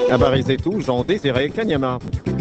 Habari zetu Jean Desire Kanyama.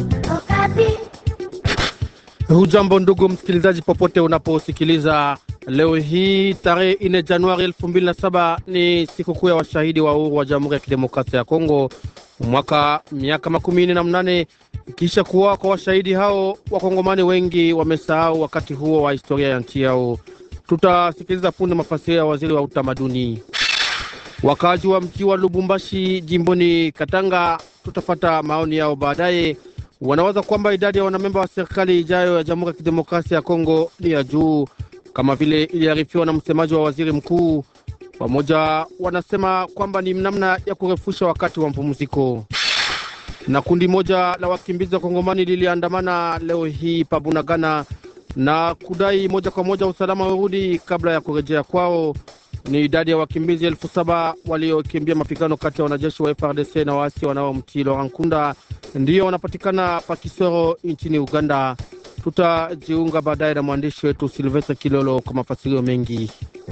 Hujambo ndugu msikilizaji, popote unaposikiliza leo hii tarehe 4 Januari 2007 ni sikukuu ya washahidi wa uhuru wa Jamhuri ya Kidemokrasia ya Kongo, mwaka miaka makumi nne na mnane kisha kuwa kwa washahidi hao. Wakongomani wengi wamesahau wakati huo wa historia ya nchi yao. Tutasikiliza punde mafasirio ya waziri wa utamaduni. Wakazi wa mji wa Lubumbashi jimboni Katanga, tutafata maoni yao baadaye. Wanawaza kwamba idadi ya wanamemba wa serikali ijayo ya Jamhuri ya Kidemokrasia ya Kongo ni ya juu kama vile iliarifiwa na msemaji wa waziri mkuu. Wamoja wanasema kwamba ni namna ya kurefusha wakati wa mapumziko. Na kundi moja la wakimbizi wa Kongomani liliandamana leo hii Pabunagana na kudai moja kwa moja usalama urudi kabla ya kurejea kwao. Ni idadi ya wakimbizi elfu saba waliokimbia mapigano kati ya wanajeshi wa FRDC na waasi wanaomtii Laurent Nkunda ndiyo wanapatikana Pakisoro nchini Uganda. Tutajiunga baadaye na mwandishi wetu Silvestre Kilolo kwa mafasirio mengi.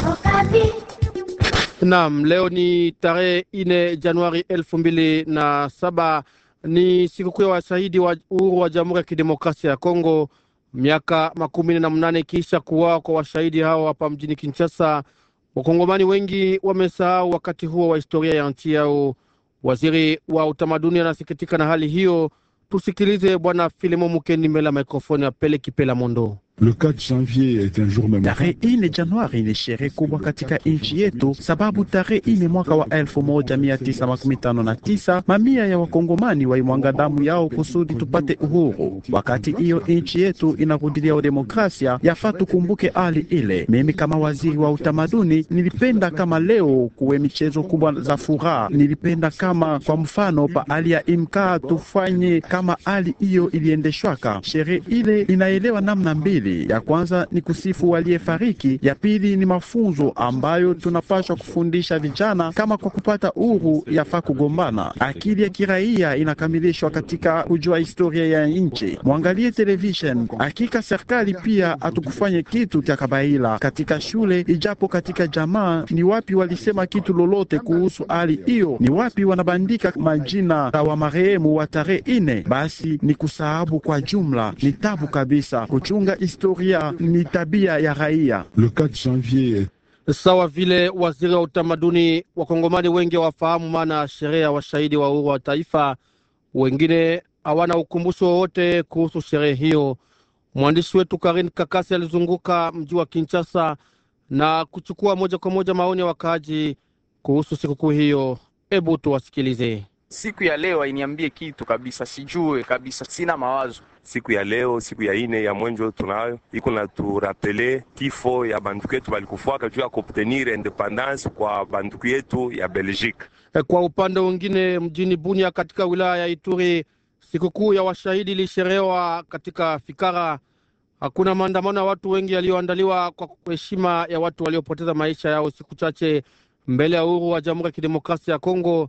Naam, leo ni tarehe ine Januari elfu mbili na saba ni sikukuu ya washahidi wa uhuru wa Jamhuri ya Kidemokrasia ya Kongo, miaka makumi na mnane kisha kuwao kwa washahidi hao hapa mjini Kinshasa. Wakongomani wengi wamesahau wakati huo wa historia ya nchi yao. Waziri wa utamaduni anasikitika na hali hiyo. Tusikilize Bwana Filemo Mukendi mbele ya mikrofoni ya Pele Kipela Mondo. Le 4 janvier est un jour Tarehe ine Januari ni sherehe kubwa katika nchi yetu, sababu tarehe ine mwaka wa elfu moja mia tisa makumi tano na tisa mamia ya wakongomani waimwanga damu yao kusudi tupate uhuru. Wakati hiyo nchi yetu inarudilia udemokrasia, yafaa tukumbuke hali ile. Mimi kama waziri wa utamaduni nilipenda kama leo kuwe michezo kubwa za furaha. Nilipenda kama kwa mfano pa hali ya imkaa tufanye kama hali hiyo iliendeshwaka. Sherehe ile inaelewa namna mbili ya kwanza ni kusifu waliyefariki, ya pili ni mafunzo ambayo tunapaswa kufundisha vijana kama kwa kupata uhuru yafaa kugombana. Akili ya kiraia inakamilishwa katika kujua historia ya nchi. Mwangalie television. Hakika serikali pia hatukufanye kitu cha kabaila katika shule, ijapo katika jamaa ni wapi walisema kitu lolote kuhusu hali hiyo? Ni wapi wanabandika majina ya wa marehemu wa tarehe ine? Basi ni kusahabu kwa jumla, ni tabu kabisa kuchunga historia ni tabia ya raia. Le 4 janvier Sawa vile waziri wa utamaduni, wakongomani wengi hawafahamu maana ya sherehe ya washahidi wa uhuru wa taifa. Wengine hawana ukumbusho wowote kuhusu sherehe hiyo. Mwandishi wetu Karin Kakasi alizunguka mji wa Kinshasa na kuchukua moja kwa moja maoni ya wakaaji kuhusu sikukuu hiyo. Hebu tuwasikilize. Siku ya leo hainiambie kitu kabisa, sijue kabisa, sina mawazo. Siku ya leo, siku ya ine ya mwenjo tunayo iko na turapele kifo ya banduku yetu balikufaka juu ya kuobtenir independance kwa banduku yetu ya Belgique. Kwa upande mwingine, mjini Bunia katika wilaya ya Ituri, sikukuu ya washahidi ilisherehewa katika Fikara. Hakuna maandamano ya watu wengi yaliyoandaliwa kwa heshima ya watu waliopoteza maisha yao siku chache mbele ya uhuru wa Jamhuri ya Kidemokrasia ya Kongo,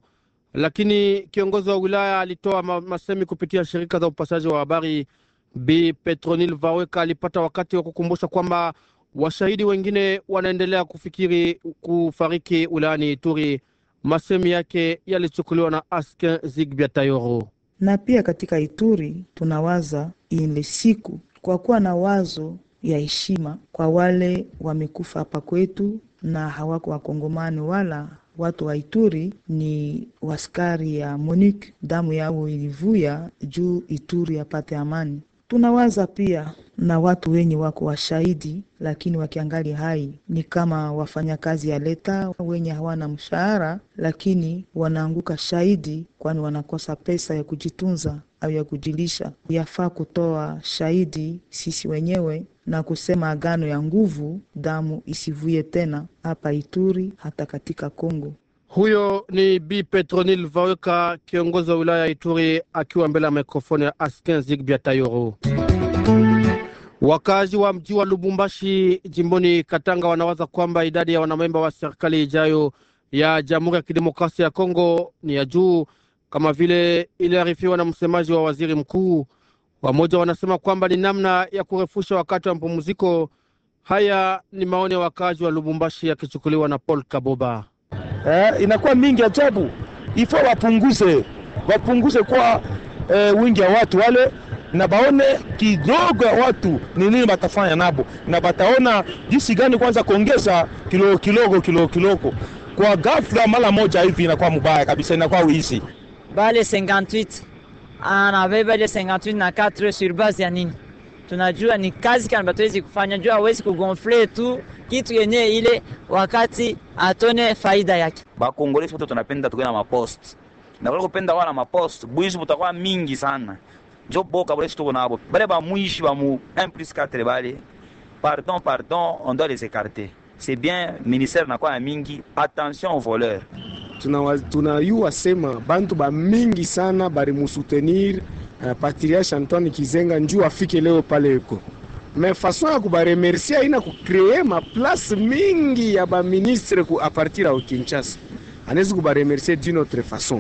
lakini kiongozi wa wilaya alitoa ma masemi kupitia shirika za upashaji wa habari. Bi Petronil Vaweka alipata wakati wa kukumbusha kwamba washahidi wengine wanaendelea kufikiri kufariki wilayani Ituri. Masemi yake yalichukuliwa na Askin Zigbia Tayoro. Na pia katika Ituri tunawaza ile siku kwa kuwa na wazo ya heshima kwa wale wamekufa hapa kwetu na hawako wakongomani wala watu wa Ituri ni waskari ya MONUC, damu yao ilivuya juu Ituri yapate amani. Tunawaza pia na watu wenye wako washahidi, lakini wakiangali hai ni kama wafanyakazi ya leta wenye hawana mshahara, lakini wanaanguka shahidi, kwani wanakosa pesa ya kujitunza au ya kujilisha. Yafaa kutoa shahidi sisi wenyewe na kusema agano ya nguvu, damu isivuye tena hapa Ituri, hata katika Kongo. Huyo ni Bi Petronil Vaweka, kiongozi wa wilaya ya Ituri, akiwa mbele ya mikrofoni ya Askin Zigbia Tayoro. Wakazi wa mji wa Lubumbashi jimboni Katanga wanawaza kwamba idadi ya wanamemba wa serikali ijayo ya Jamhuri ya Kidemokrasia ya Kongo ni ya juu kama vile iliarifiwa na msemaji wa waziri mkuu. Wamoja wanasema kwamba ni namna ya kurefusha wakati wa mapumziko. Haya ni maoni ya wakazi wa Lubumbashi yakichukuliwa na Paul Kaboba. Eh, inakuwa mingi ajabu, ifo wapunguze wapunguze kwa eh, wingi ya watu wale na baone kidogo ya watu ni nini batafanya nabo, na bataona jinsi gani kwanza kuongeza kilo kilogo kilo kiloko. Kwa ghafla mara moja hivi inakuwa mubaya kabisa, inakuwa wizi. bale 58 anabeba ile 58 na 4 sur base ya nini? Tunajua ni kazi kana batuwezi kufanya, jua hawezi kugonfle tu kitu yenye ile wakati atone faida yake. bakongolesi wote tunapenda tukuwe na mapost na wale kupenda wana mapost bwizi butakuwa mingi sana njo boka bole tuko nabo bale ba mwishi ba mu 1 plus 4 bale pardon pardon on doit les écarter c'est bien ministère na kwa mingi attention aux voleurs tunayua tuna sema bantu ba mingi sana barimusoutenir uh, patriarche Antoine Kizenga njuu afike leo pale eko me façon ya kubaremercie aina kukree maplace mingi ya baministre ku apartir ya Kinshasa, anawezi kubaremercie d'une autre façon.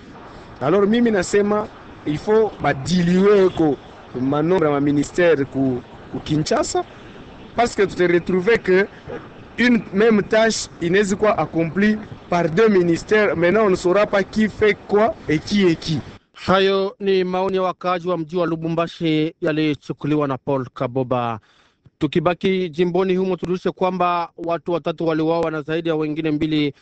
Alors mimi nasema il faut badiliwe eko manombre ya maministère ku, ku Kinshasa parce que tu te retrouves que une même tâche inawezi kuwa accomplie par deux ministères. Maintenant on ne saura pas qui fait quoi et qui est qui. Hayo ni maoni ya wakaaji wa mji wa Lubumbashi yalichukuliwa na Paul Kaboba. Tukibaki jimboni humo, tujulishe kwamba watu watatu waliuawa na zaidi ya wengine mbili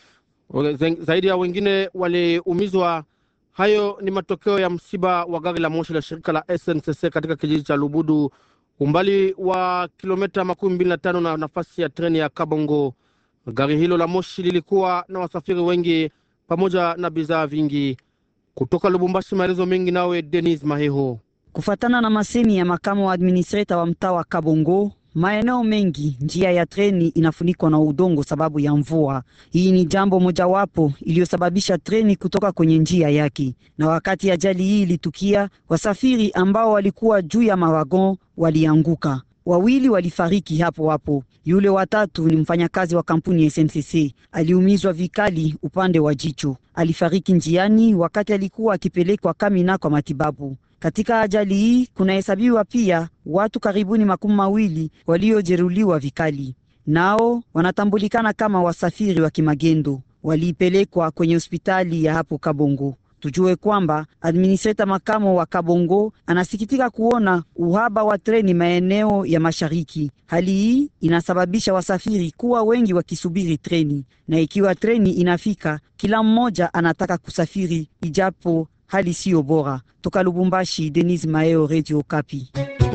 zaidi ya wengine waliumizwa. Hayo ni matokeo ya msiba wa gari la moshi la shirika la SNCC katika kijiji cha Lubudu, umbali wa kilomita makumi mbili na tano na nafasi ya treni ya Kabongo. Gari hilo la moshi lilikuwa na wasafiri wengi pamoja na bidhaa vingi. Kutoka Lubumbashi, maelezo mengi nawe Denis Maheho. Kufatana na masemi ya makamu wa administrator wa mtaa wa Kabongo, maeneo mengi njia ya treni inafunikwa na udongo sababu ya mvua. Hii ni jambo mojawapo iliyosababisha treni kutoka kwenye njia yake, na wakati ajali hii ilitukia, wasafiri ambao walikuwa juu ya mawagon walianguka. Wawili walifariki hapo hapo. Yule watatu ni mfanyakazi wa kampuni ya SNCC, aliumizwa vikali upande wa jicho. Alifariki njiani wakati alikuwa akipelekwa Kamina kwa matibabu. Katika ajali hii kunahesabiwa pia watu karibuni makumi mawili waliojeruhiwa vikali, nao wanatambulikana kama wasafiri wa kimagendo, waliipelekwa kwenye hospitali ya hapo Kabongo. Tujue kwamba administrator makamo wa Kabongo anasikitika kuona uhaba wa treni maeneo ya mashariki. Hali hii inasababisha wasafiri kuwa wengi wakisubiri treni, na ikiwa treni inafika, kila mmoja anataka kusafiri ijapo hali siyo bora. Toka Lubumbashi, Denis Maeo, Radio Kapi.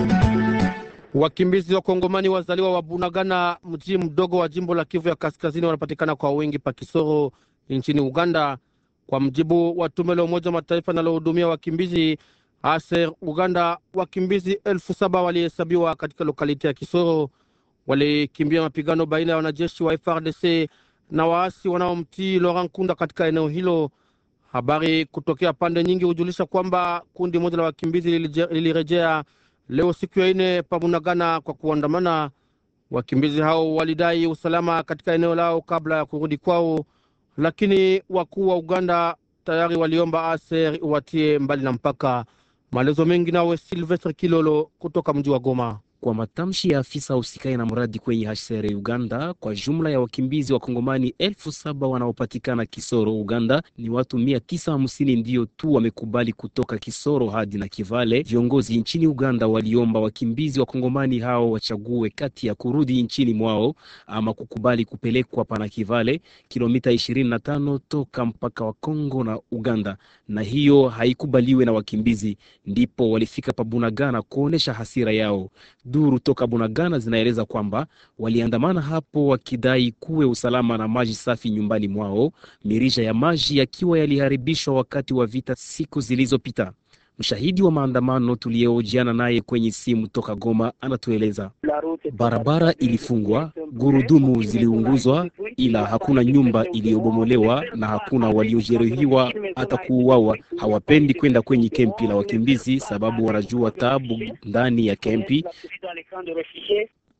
Wakimbizi wa Kongomani wazaliwa wa Bunagana, mji mdogo wa jimbo la Kivu ya Kaskazini, wanapatikana kwa wingi Pakisoro nchini Uganda. Kwa mjibu wa tume la Umoja wa Mataifa linalohudumia wakimbizi ASER Uganda, wakimbizi elfu saba walihesabiwa katika lokaliti ya Kisoro. Walikimbia mapigano baina ya wanajeshi wa FRDC na waasi wanaomtii Laurent Kunda katika eneo hilo. Habari kutokea pande nyingi hujulisha kwamba kundi moja la wakimbizi lilirejea leo siku ya ine Pamunagana kwa kuandamana. Wakimbizi hao walidai usalama katika eneo lao kabla ya kurudi kwao, lakini wakuu wa Uganda tayari waliomba ASER watie mbali na mpaka. Maelezo mengi nawe Silvestre Kilolo kutoka mji wa Goma. Kwa matamshi ya afisa usikai na mradi kwenye HCR Uganda, kwa jumla ya wakimbizi wa Kongomani elfu saba wanaopatikana Kisoro Uganda, ni watu mia tisa hamsini ndiyo tu wamekubali kutoka Kisoro hadi na Kivale. Viongozi nchini Uganda waliomba wakimbizi wa Kongomani hao wachague kati ya kurudi nchini mwao ama kukubali kupelekwa pana Kivale, kilomita ishirini na tano toka mpaka wa Kongo na Uganda, na hiyo haikubaliwe na wakimbizi, ndipo walifika Pabunagana kuonesha hasira yao. Duru toka Bunagana zinaeleza kwamba waliandamana hapo wakidai kuwe usalama na maji safi nyumbani mwao, mirija ya maji yakiwa yaliharibishwa wakati wa vita siku zilizopita. Mshahidi wa maandamano tuliyehojiana naye kwenye simu toka Goma anatueleza barabara ilifungwa, gurudumu ziliunguzwa, ila hakuna nyumba iliyobomolewa na hakuna waliojeruhiwa hata kuuawa. Hawapendi kwenda kwenye kempi la wakimbizi sababu wanajua taabu ndani ya kempi.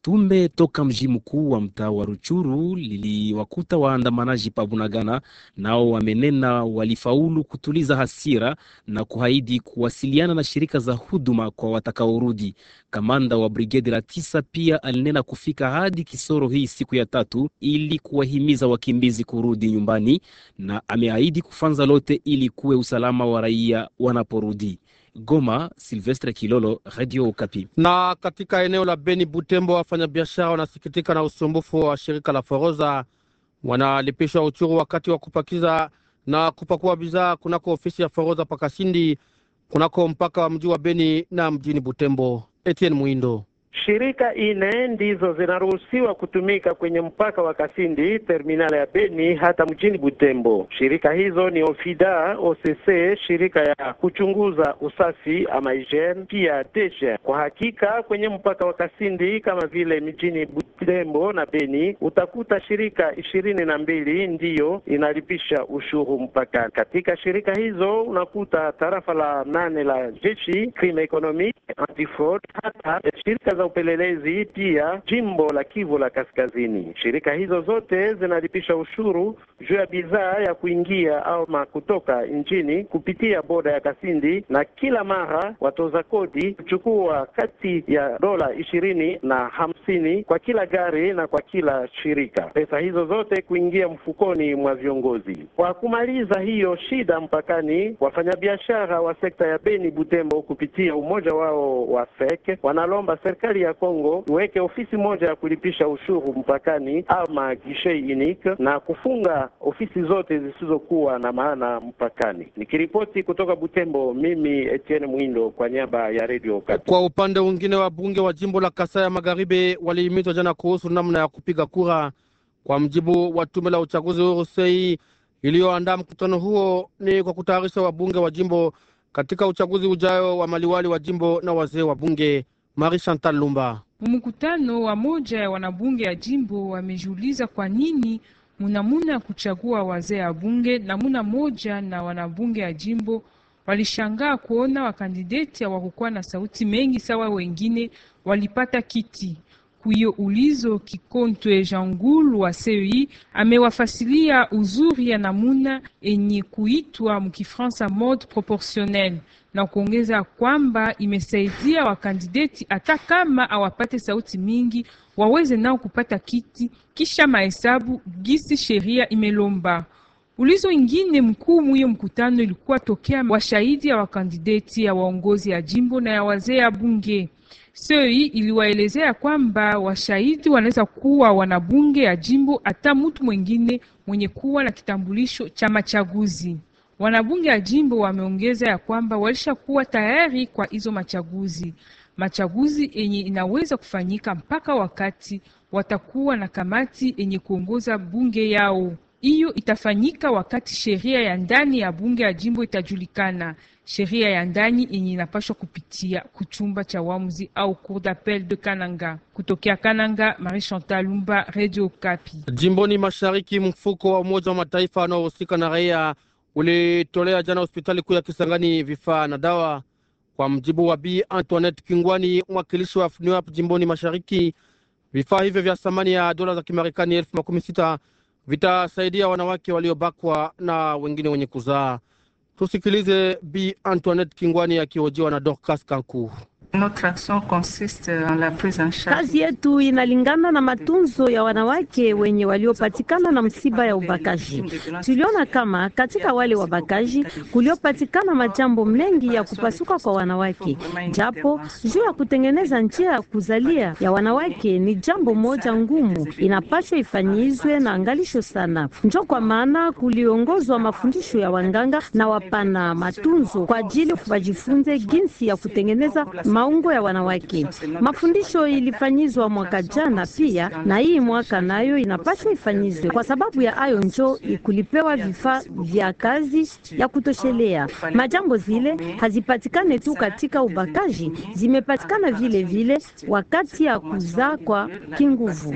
Tume toka mji mkuu wa mtaa wa Ruchuru liliwakuta waandamanaji pa Bunagana, nao wamenena walifaulu kutuliza hasira na kuahidi kuwasiliana na shirika za huduma kwa watakaorudi. Kamanda wa brigedi la tisa pia alinena kufika hadi Kisoro hii siku ya tatu ili kuwahimiza wakimbizi kurudi nyumbani, na ameahidi kufanza lote ili kuwe usalama wa raia wanaporudi. Goma, Silvestre Kilolo, Radio Okapi. Na katika eneo la Beni Butembo, wafanyabiashara wanasikitika na usumbufu wa shirika la Foroza. Wanalipishwa uchuru wakati wa kupakiza na kupakua bidhaa kunako ofisi ya Foroza Pakasindi, kunako mpaka wa mji wa Beni na mjini Butembo. Etienne Mwindo. Shirika ine ndizo zinaruhusiwa kutumika kwenye mpaka wa Kasindi, terminali ya Beni hata mjini Butembo. Shirika hizo ni Ofida, OCC, shirika ya kuchunguza usafi ama hygiene, pia Deshe. Kwa hakika kwenye mpaka wa Kasindi kama vile mjini Butembo na Beni utakuta shirika ishirini na mbili ndiyo inalipisha ushuru mpakani. Katika shirika hizo unakuta tarafa la nane la jeshi, crime economic, anti-fraud, hata shirika za upelelezi pia jimbo la Kivu la Kaskazini. Shirika hizo zote zinalipisha ushuru juu ya bidhaa ya kuingia au kutoka nchini kupitia boda ya Kasindi, na kila mara watoza kodi kuchukua kati ya dola ishirini na hamsini kwa kila gari na kwa kila shirika. Pesa hizo zote kuingia mfukoni mwa viongozi. Kwa kumaliza hiyo shida mpakani, wafanyabiashara wa sekta ya Beni Butembo kupitia umoja wao wa FEC wanalomba serikali ya Kongo iweke ofisi moja ya kulipisha ushuru mpakani ama guichet unique na kufunga ofisi zote zisizokuwa na maana mpakani. Nikiripoti kutoka Butembo, mimi Etienne Mwindo kwa niaba ya Radio Okapi. Kwa upande mwingine, wabunge wa jimbo la Kasai ya Magharibi walihimizwa jana kuhusu namna ya kupiga kura. Kwa mjibu wa tume la uchaguzi huru sei iliyoandaa mkutano huo, ni kwa kutayarisha wabunge wa jimbo katika uchaguzi ujayo wa maliwali wa jimbo na wazee wa bunge. Marie Chantal Lumba. Mkutano wa moja ya wanabunge ya jimbo wamejiuliza kwa nini munamuna ya kuchagua wazee ya bunge na muna moja na wanabunge ya jimbo walishangaa kuona wakandideti hawakukuwa na sauti mengi sawa wengine walipata kiti. Kuyo ulizo Kikontwe Jangulu wa CEI amewafasilia uzuri ya namuna enye kuitwa mkifransa mode proportionnel na kuongeza kwamba imesaidia wakandideti hata kama awapate sauti mingi waweze nao kupata kiti kisha mahesabu gisi sheria imelomba. Ulizo ingine mkuu mwiyo mkutano ilikuwa tokea washahidi ya wakandideti ya waongozi ya jimbo na ya wazee ya bunge. Sei iliwaelezea kwamba washahidi wanaweza kuwa wanabunge ya jimbo hata mtu mwingine mwenye kuwa na kitambulisho cha machaguzi. Wanabunge ya jimbo wameongeza ya kwamba walishakuwa tayari kwa hizo machaguzi, machaguzi yenye inaweza kufanyika mpaka wakati watakuwa na kamati yenye kuongoza bunge yao. Hiyo itafanyika wakati sheria ya ndani ya bunge ya jimbo itajulikana, sheria ya ndani yenye inapashwa kupitia kuchumba cha wamuzi au cour d'appel de Kananga. Kutokea Kananga, Marie Chantal Lumba, Radio Kapi. Jimboni mashariki, mfuko wa Umoja wa Mataifa unaohusika na raia ulitolea jana hospitali kuu ya Kisangani vifaa na dawa. Kwa mjibu wa Bi Antoinette Kingwani, mwakilishi wa FNUAP jimboni mashariki, vifaa hivyo vya thamani ya dola za Kimarekani elfu makumi sita vitasaidia wanawake waliobakwa na wengine wenye kuzaa. Tusikilize Bi Antoinette Kingwani akihojiwa na Dorcas Kanku. Kazi yetu inalingana na matunzo ya wanawake wenye waliopatikana na msiba ya ubakaji. Tuliona kama katika wale wabakaji kuliopatikana majambo mengi ya kupasuka kwa wanawake, japo juu ya kutengeneza njia ya kuzalia ya wanawake ni jambo moja ngumu, inapaswa ifanyizwe na angalisho sana. Njo kwa maana kuliongozwa mafundisho ya wanganga na wapana matunzo kwa ajili wajifunze jinsi ya kutengeneza maungo ya wanawake. Mafundisho ilifanyizwa mwaka jana pia, na hii mwaka nayo inapaswa ifanyizwe. Kwa sababu ya ayo njo kulipewa vifaa vya kazi ya kutoshelea. Majambo zile hazipatikane tu katika ubakaji, zimepatikana vile vile wakati ya kuzaa kwa kinguvu.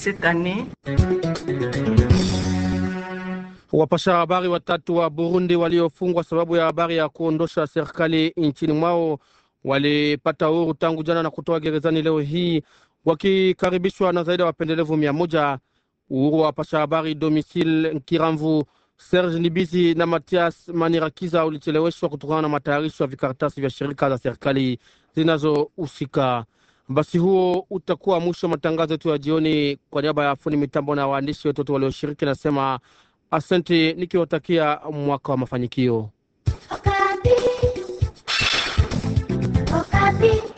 Wapasha habari watatu wa Burundi waliofungwa sababu ya habari ya kuondosha serikali nchini mwao walipata uhuru tangu jana na kutoka gerezani leo hii wakikaribishwa na zaidi ya wapendelevu mia moja. Uhuru wa pasha habari Domisil Nkiramvu, Serge Nibizi na Matias Manirakiza ulicheleweshwa kutokana na matayarisho ya vikaratasi vya shirika za serikali zinazohusika. Basi huo utakuwa mwisho wa matangazo yetu ya jioni. Kwa niaba ya fundi mitambo na waandishi wetu walioshiriki, nasema asante nikiwatakia mwaka wa mafanikio. Okapi. Okapi.